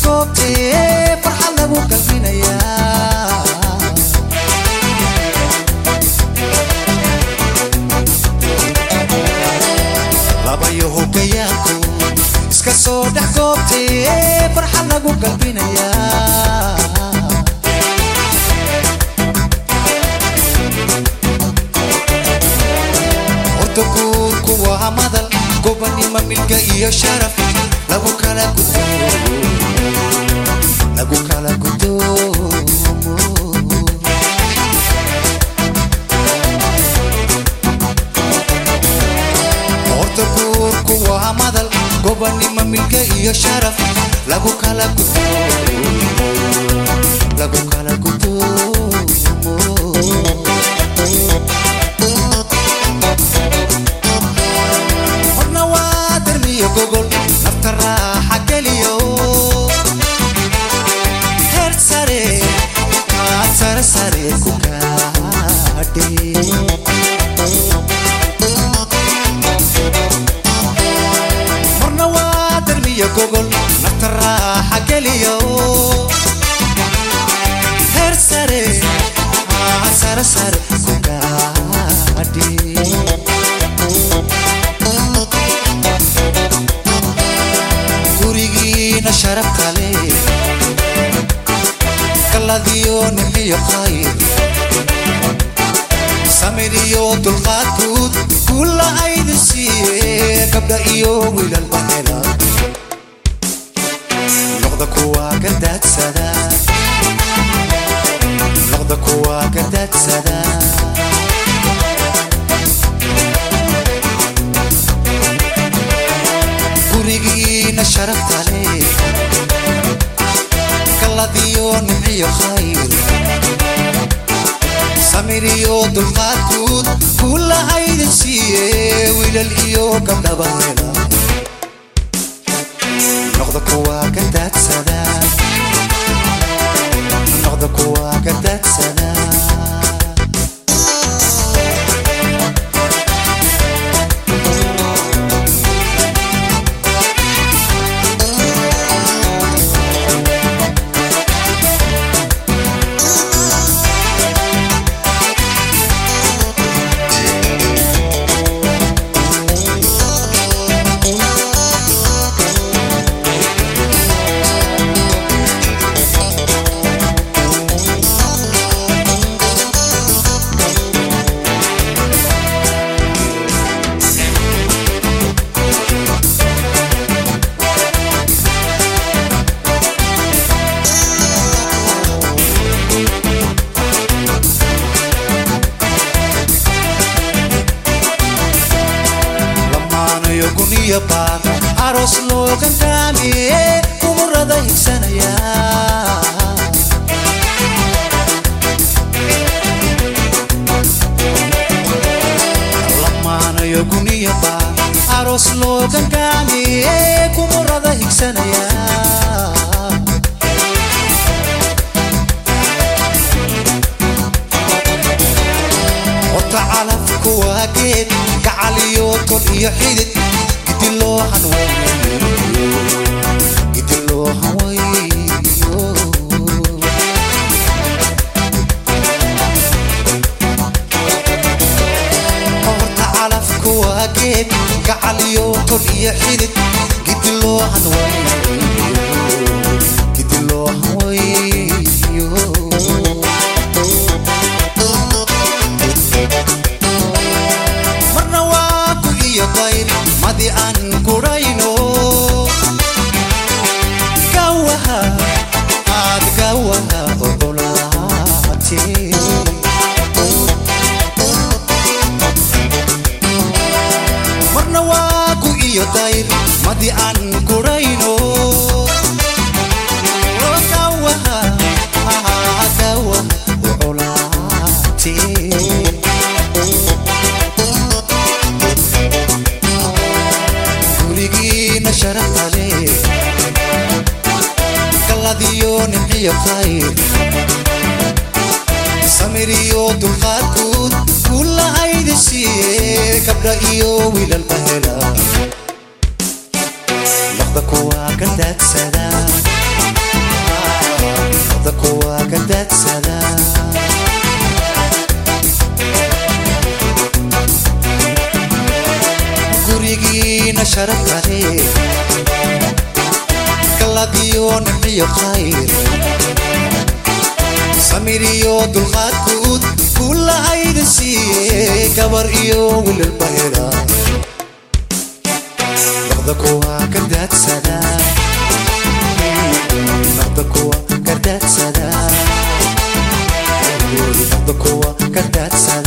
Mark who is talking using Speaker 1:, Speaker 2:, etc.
Speaker 1: goobtee farxad lagu qalbinayaa labayo hogayaanku iska soo dhex goobtee farxad lagu qalbinayaa horta guurku waa madal gobanimo milga iyo sharaf lagu kala gudo lagu kala gudoomo horta guurku waa madal gobanimo milga iyo sharaf lagu kala gudo lagu kala gudoomo horna waa darmiyo gogol nafta raaxa geliyo heer sare aad sare sare ku gaadhe horna waa darmiyo gogol nafta raaxa geliyo heer sare aad sare sare ku gaadhe gurigiina sharafta leh kaladiyo nimiyo khayr samir iyo dulqaadkuud kulla aydin siiye gabdha iyo wiilalba hela noqda kuwa ka daadsada noqda kuwa ka daadsada gurigiina sharafta leh kaladiyo nimiyo khayr samir iyo dulqaadkuud kulla aydin siiye wiilal iyo gabdhaba hela noqda kuwa ka daadsada noqda kuwa ka daadsada lamaanayo guniyo baar aroos loo gangaamiye umurada higsanaya lamaanayo guniyo baar aroos loo gangaamiye kumurada higsanaya ota calafku waa geed gacal iyo tol iyo xidid gidi loo hanweeyo gidi loo hanweeyo horta calafku waa geed gacal iyo tol iyo xidid gidi loo hanweeyo gidi loo hanweeyo marna waa ku iyo dayr madi aan gurayno gawaha aad gawaha ogolaate marna waa ku iyo dayr madi aan gurayno gawaha ah, gawaha ogolaate gurigiina sharafta leh kaladiyo nimciyo khayr samir iyo dulqaadkuud kulla aydin siiye gabdha iyo wiilalba hela noqda kuwa ka daadsada sharaf kale galad iyo nimciyo khayr samir iyo dulqaad guud kullahayda siiye gabar iyo wilalba hela noqda kuwa ka daadsada noqda kuwa ka daadsada noqda kuwa ka daadsada